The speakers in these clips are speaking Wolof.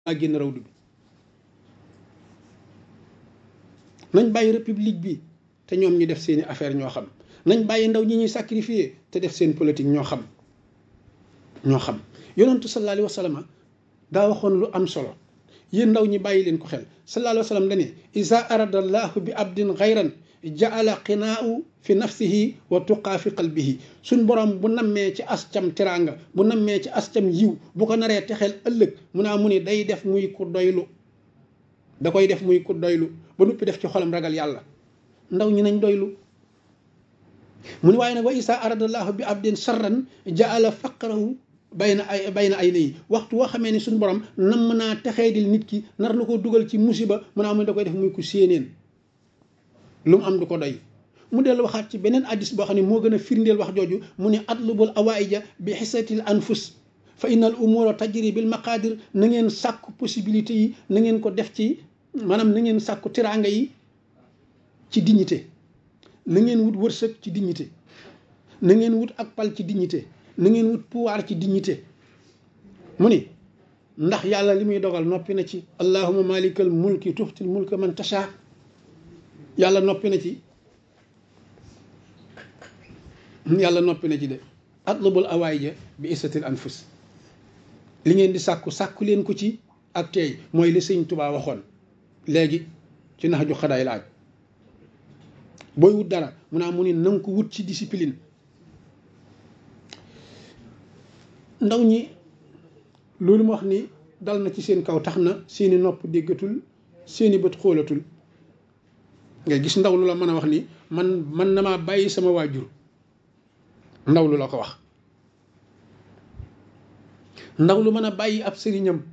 maa génn raw du nañ bàyyi république bi te ñoom ñu def seeni affaire ñoo xam nañ bàyyi ndaw ñi ñuy sacrifier te def seen politique ñoo xam ñoo xam yonentu sallallahu alayhi wa sallam daa waxoon lu am solo yéen ndaw ñi bàyyi leen ko xel sallallahu alayhi wa sallam dane isa arada allahu bi abdin xayran jaala qinaau fi nafsihi wa tuqaa fi qalbihi suñ borom bu nammee ci ascam teraanga bu nammee ci ascam yiw bu ko naree texeel ëllëg mu naa mu ni day def muy ku doylu da koy def muy ku doylu ba nuppi def ci xolam ragal yàlla ndaw ñi nañ doylu mu ni waaye nag wa isa arada allahu bi abdin sarran jaala faqrahu bayna ay bayna ay nayi waxtu woo xamee ni suñ borom nam naa texee dil nit ki nar lu ko dugal ci musiba mu naa mu da koy def muy ku séeneen lu mu am du ko doy mu dellu waxaat ci beneen addis boo xam ne moo gën a firndeel wax jooju mu ne atlubul awaïja bi xisatil anfus fa inna al umura tajri bil maqadir na ngeen sàkku possibilité yi na ngeen ko def ci maanaam na ngeen sàkku teraanga yi ci dignité na ngeen wut wërsëg ci dignité na ngeen wut ak pal ci dignité na ngeen wut pouvoir ci dignité mu ni ndax yàlla li muy dogal noppi na ci allahuma malikal mulki tuxtil mulka man tasha yàlla noppi na ci yàlla noppi na ci de atlubul awaayja bi isatil anfus li ngeen di sàkku sàkku leen ko ci ak tey mooy li sëñ Tubaa waxoon léegi ci nax ju xadaay laaj booy wut dara mu naa mu ni na nga ko wut ci discipline ndaw ñi loolu ma wax ni dal na ci seen kaw tax na seeni nopp déggatul seeni bët xoolatul nga gis ndaw lu la mën a wax ni man man na maa bàyyi sama waajur ndaw lu la ko wax ndaw lu mën a bàyyi ab sëriñam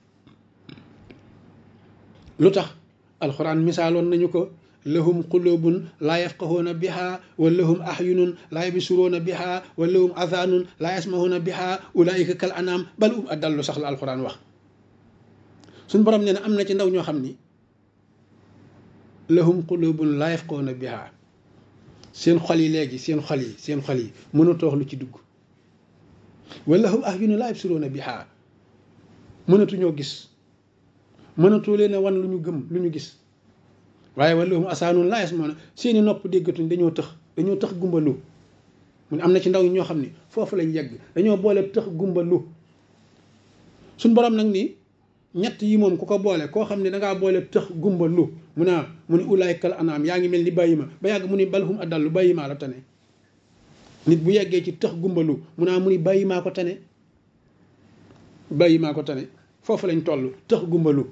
lu tax alxuraan misaaloon nañu ko lahum qulubun laa yafqahuuna biha wa lahum ahyunun laa yabsuruuna biha wa lahum adhanun laa yasmahuuna biha ulaika kal anam bal um adallu sax la alxuraan wax suñ borom nee na am na ci ndaw ñoo xam ni lahum qulubun laa yafqahuuna biha seen xol yi léegi seen xol yi seen xol yi mënatoo wax lu ci dugg wa lahum ahyunun laa yabsuruuna biha mënatuñoo gis mënatoo leen a wan lu ñu gëm lu ñu gis waaye wala mu asaanun laa yasmauna seeni nopp déggatuñ dañoo tëx dañoo tëx gumbalu mu ne am na ci ndaw ñoo xam ni foofu lañ yegg dañoo boole tëx gumbalu suñ borom nag ni ñett yi moom ku ko boole koo xam ne dangaa boole tëx gumbalu mu naa mu ni ulaykal anaam yaa ngi mel ni bàyyi ma ba yàgg mu ni balhum adallu bàyyi maa la tane nit bu yeggee ci tëx gumbalu mu naa mu ni bàyyi maa ko tane bàyyi maa ko tane foofu lañ toll tëx gumbalu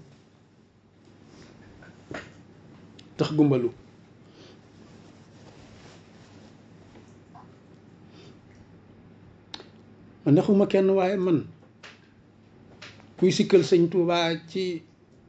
tax gumbalu man ndaxuma kenn waaye man kuy sikkal sëñ Tuubaa ci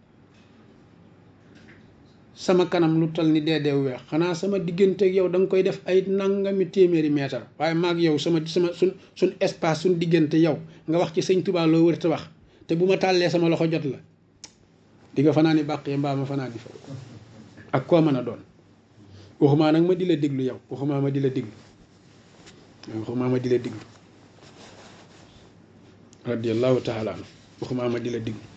sama kanam lu tal ni dee deew weex xanaa sama diggante ak yow da nga koy def ay nangami téeméeri meetar waaye maag yow sama sama suñ suñ espace suñ diggante yow nga wax ci sëñ Tuubaa loo wër te wax te bu ma tàllee sama loxo jot la di nga fanaa ni bàqee mbaa ma fanaa di fa ak koo mën a doon waxumaa nag ma di la déglu yow waxumaa ma di la déglu waxumaa ma di la déglu radiallahu taala anu waxumaa ma di la déglu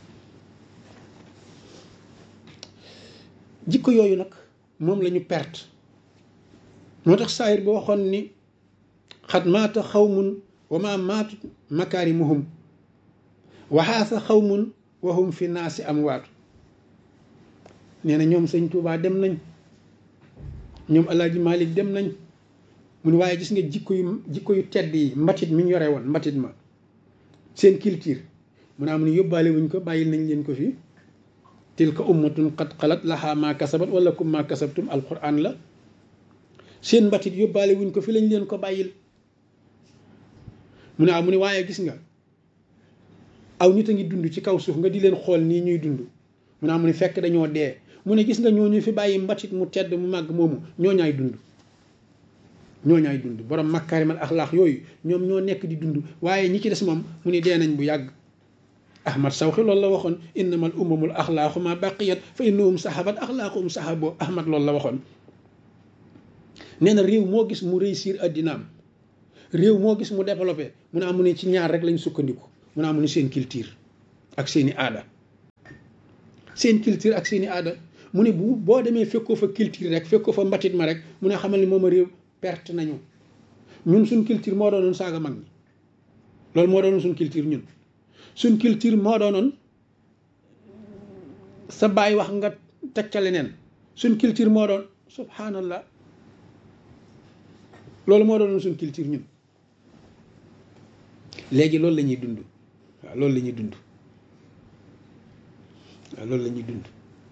jikko yooyu nag moom la ñu perte moo tax saayir ba waxoon ni xat maata xawmun wa ma maatut makaarimuhum waxaasa xawmun wa hum fi naasi amwaatu nee na ñoom sëñ Touba dem nañ ñoom Alaaji Malik dem nañ mu ne waaye gis nga jikko yu jikko yu tedd yi mbatit mi ñu yore woon mbatit ma seen culture mu naa mu ne yóbbaale wuñ ko bàyyil nañ leen ko fii tilka ummatun qad xalat laha ma kasabat wala kum ma kasabtum alquran la seen mbatit yóbbaale wuñ ko fi lañ leen ko bàyyil mu ne mu ne waaye gis nga aw nit a ngi dund ci kaw suuf nga di leen xool nii ñuy dund mu naa mu ne fekk dañoo dee mu ne gis nga ñooñu fi bàyyi mbatit mu tedd mu màgg moomu ñooñaay dund ñooñaay dund borom makkaarimal axlaax yooyu ñoom ñoo nekk di dund waaye ñi ci des moom mu ne dee nañ bu yàgg ahmad sawxi loolu la waxoon innamal umamul axlaaxu ma baqiyat fa innahum sahabat axlaaquhum sahabo ahmad loolu la waxoon nee na réew moo gis mu réussir addinaam réew moo gis mu développé mu ne amu ne ci ñaar rek lañ sukkandiku mu ne amu ne seen culture ak seeni aada seen culture ak seeni aada mu ne bu boo demee fekkoo fa culture rek fekkoo fa mbatit ma rek mu ne xamal ni moom a réew perte nañu ñun suñ culture moo doonoon saaga mag ñi loolu moo doonoon suñ culture ñun suñ culture moo doonoon sa baay wax nga teg ca leneen suñ culture moo doon subhanallah loolu moo doonoon suñ culture ñun léegi loolu la ñuy dund waaw loolu la ñuy dund waaw loolu la ñuy dund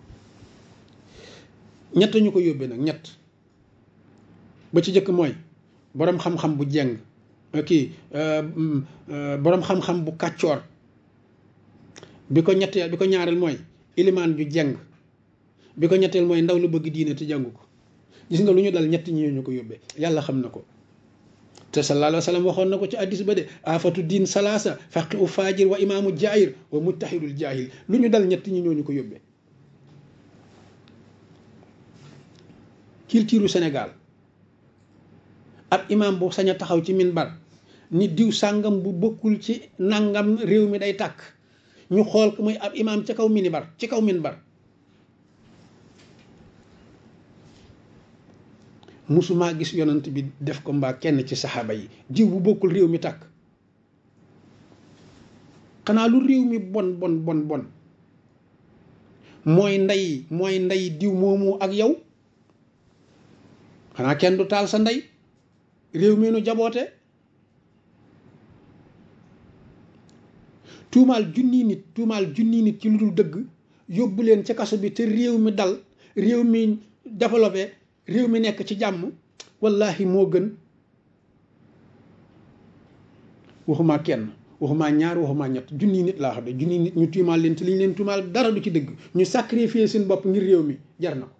ñett ñu ko yóbbee nag ñett ba ci jëkk mooy boroom xam-xam bu jeng kii boroom xam-xam bu kàccoor bi ko ñetteel bi ko ñaareel mooy ilimaan ju jeng bi ko ñetteel mooy ndaw lu bëgg diine te jàngu ko gis nga lu ñu dal ñett ñi ñu ko yóbbee yàlla xam na ko te sallallahu alayhi wa sallam waxoon na ko ci addis ba de afatu diin salaasa faqi u faajir wa imaamu jaahir wa muttahidul jaahil lu ñu dal ñett ñi ñooñu ko yóbbee culture Sénégal ab imaam bu sañ a taxaw ci minbar ni diw sàngam bu bokkul ci nangam réew mi day tàkk ñu xool ko muy ab imaam ci kaw minibar ci kaw minbar musumaa gis yonant bi def ko mbaa kenn ci saxaaba yi jiw bu bokkul réew mi tàkk xanaa lu réew mi bon bon bon bon mooy ndey mooy ndey diw moomu ak yow xanaa kenn du taal sa ndey réew mi nu jaboote tuumaal junni nit tuumaal junni nit ci lu dul dëgg yóbbu leen ca kaso bi te réew mi dal réew mi développé réew mi nekk ci jàmm wallahi moo gën waxumaa kenn waxumaa ñaar waxumaa ñett junni nit laa xam ne junni nit ñu tuumaal leen te li ñu leen tuumaal dara du ci dëgg ñu sacrifier seen bopp ngir réew mi jar na ko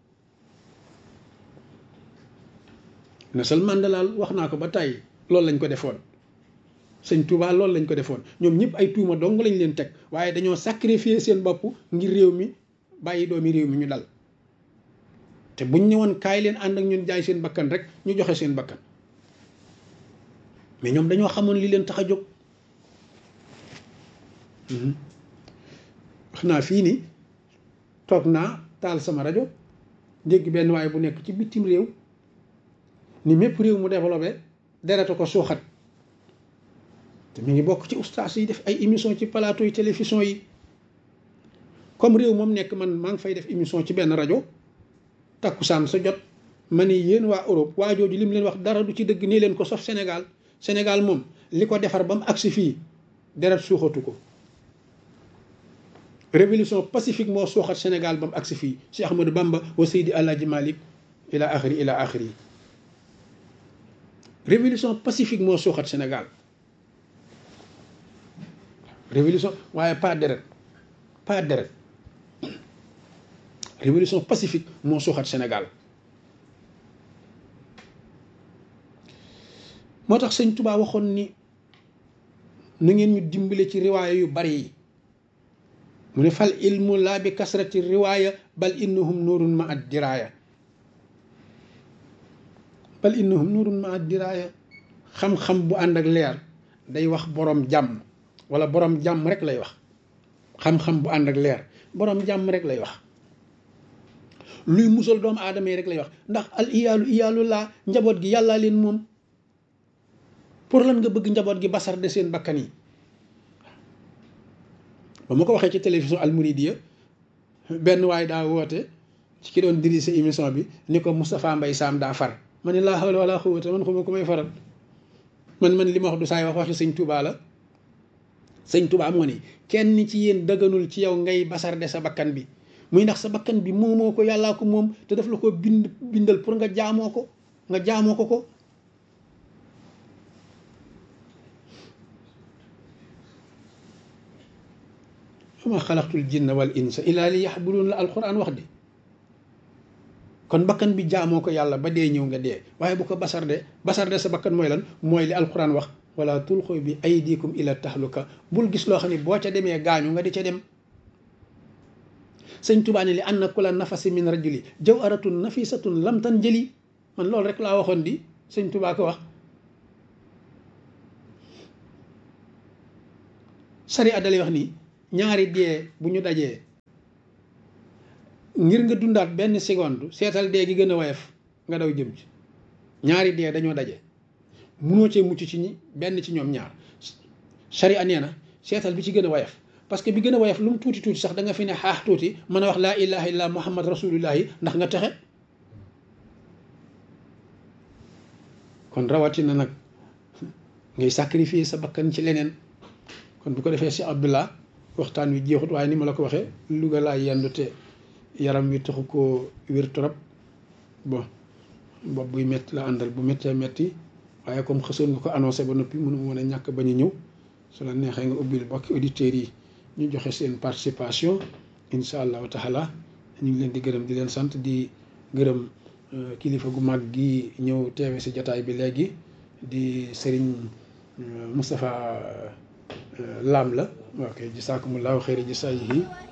Nelson Mandela wax naa ko ba tàyyi loolu lañ ko defoon sëñ Touba loolu lañ ko defoon ñoom ñëpp ay tuuma dong lañ leen teg waaye dañoo sacrifier seen bopp ngir réew mi bàyyi doomi réew mi ñu dal te buñ ñëwoon kaay leen ànd ak ñun jaay seen bakkan rek ñu joxe seen bakkan mais ñoom dañoo xamoon li leen tax a jóg wax naa fii ni toog naa taal sama rajo dégg benn waaye bu nekk ci bitim réew ni mépp réew mu développé dereta ko suuxat te mu ngi bokk ci ustaas yi def ay émission ci plateau yi télévision yi comme réew moom nekk man maa ngi fay def émission ci benn rajo takkusaan sa jot ma ne yéen waa Europe waa jooju li mu leen wax dara du ci dëgg nii leen ko sauf Sénégal Sénégal moom li ko defar ba mu agsi fii deret suuxatu ko révolution pacifique moo suuxat Sénégal ba mu agsi fii Cheikh Ahmadou Bamba wa Seydi Alaaji Malik ila axiri ila axiri révolution pacifique moo suuxat Sénégal révolution waaye pas deret pas deret révolution pacifique moo suuxat Sénégal moo tax sëñ Touba waxoon ni nu ngeen ñu dimbale ci riwaaya yu bari yi mu ne fal ilmu laa bi kasrati riwaaya bal innahum nuurun ma ad diraaya bal innahum nuurun ma ad diraaya xam-xam bu ànd ak leer day wax borom jàmm wala borom jàmm rek lay wax xam-xam bu ànd ak leer borom jàmm rek lay wax luy musal doomu aadama yi rek lay wax ndax al iyaalu iyaalu laa njaboot gi yàllaa leen moom pour lan nga bëgg njaboot gi basar de seen bakkan yi ba ma ko waxee ci télévision almouridiya benn waay daa woote ci ki doon diri sa émission bi ni ko Moustapha Mbaye Sam daa far ma ne laa hawla wala quwwata man xuma ku may faral man man li ma wax du saay wax waxi sëñ Touba la sëñ Touba moo ni kenn ci yéen dëgganul ci yow ngay basar de sa bakkan bi muy ndax sa bakkan bi moomoo ko yàllaa ko moom te daf la ko bind bindal pour nga jaamoo ko nga jaamoo ko ko wama xalaqtul jinna wal insa illa li yaxbudun la alquran wax di kon bakkan bi jaamoo ko yàlla ba dee ñëw nga dee waaye bu ko basar de basar de sa bakkan mooy lan mooy li alquran wax wala tulxu bi aydikum ila tahluka bul gis loo xam ne boo ca demee gaañu nga di ca dem sëñ Tuubaa ne li anna kula nafasi min rajuli jawharatun nafisatun lam tan jëli man loolu rek laa waxoon di sëñ Tuubaa ko wax sari a dalay wax nii ñaari dee bu ñu dajee ngir nga dundaat benn seconde seetal dee gi gën a woyof nga daw jëm ci ñaari dee dañoo daje munoo cee mucc ci ñi benn ci ñoom ñaar sharia nee na seetal bi ci gën a woyof parce que bi gën a woyof lu mu tuuti tuuti sax da nga fi ne xaax tuuti mën a wax laa ilaha illa muhammad rasulullahi ndax nga texe kon rawatina nag ngay sacrifier sa bakkan ci leneen kon bu ko defee si abdullah waxtaan wi jeexut waaye ni ma la ko waxee Louga laa yendu te yaram wi taxu koo wér trop bon bopp buy métti la àndal bu méttee métti waaye comme xësoon nga ko annoncé ba noppi mënu mën a ñàkk bañ a ñëw su la neexee nga ubbil bokki auditeurs yi ñu joxe seen participation incha allahu taala ñu ngi leen di gërëm di leen sant di gërëm kilifa gu mag gi ñëw teewe si jataay bi léegi di sëriñ Moustapha Lam la ok jisaakumullahu xeyri jisaayihi